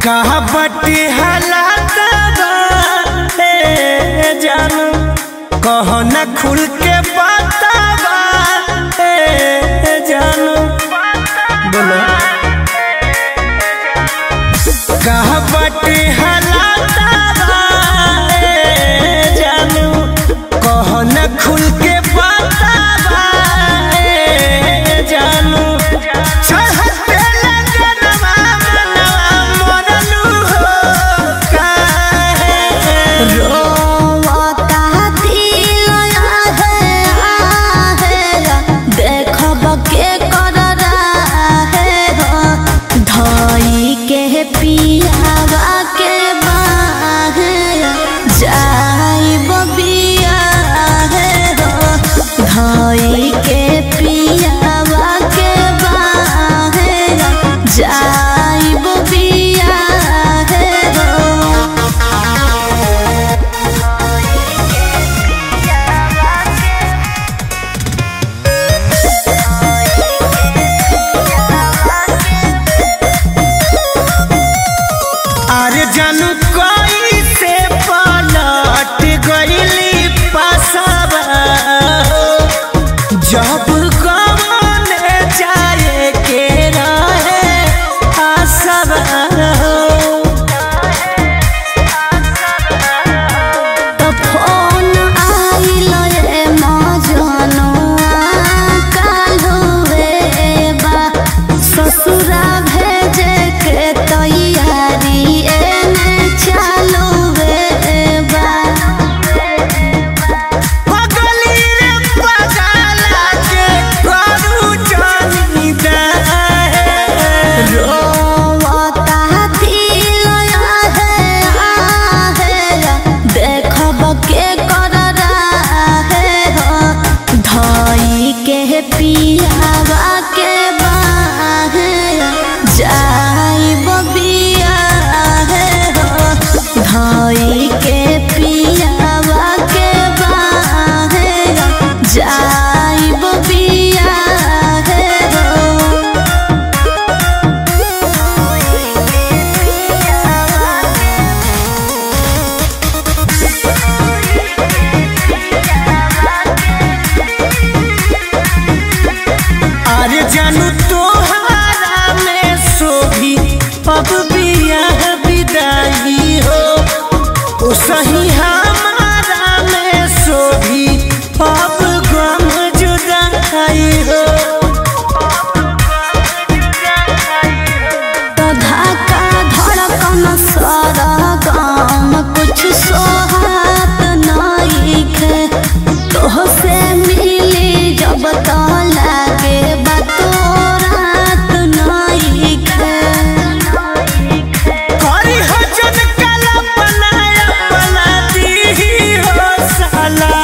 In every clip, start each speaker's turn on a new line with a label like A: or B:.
A: कहा बटी हालात बा ए जानू कहो न खुल के बतावा ए जानू बोलो कहा बटी हालात बा ए जानू कहो न खुल के बतावा ए जानू चढ़ते लगनवा मनवा मोरलू हो काहे
B: रोवता दिल आहे आहे देखब के कर रहे हो धई के पियावा के बाहे जाइब बिया हे हो धई के पियावा के बाहे जाइब बिया हे हो
A: अरे जानू कोई से पलट गईली पासवा जब गवने जाए के रहे आसवा
B: तो फोन आइल रे मजनुआ काल्हुए बा ससुरा भेजे के तैयारी एने चालुए बा
A: पगली रे पगला के करू जानी दे
B: रोवता दिल आहे आहे देखब के कर रहे हो धई के पियावा के बाहे जाइब बिया हे हो धई के पियावा के बाहे जाइब बिया हे हो
A: अरे जानू तोहारा में सोभी अब बियाह विदाई हो ओ सही हमारा में सोभी अब गम जुदाई हो
B: तो धक्का धड़कन सरगम कुछ सोहात नइखे तोहसे मिली जब तो लागे बतोरात नइखे
A: करी हो जन कल्पना अपना दी हो साला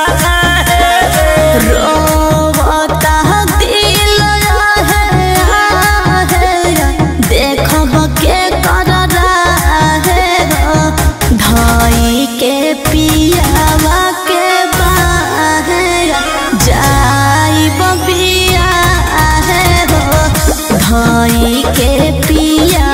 B: रोवता दिल आहे आहे देखब के कर रहे हो धई के पियावा के बाहे जाइब बिया हे हो धई के पिया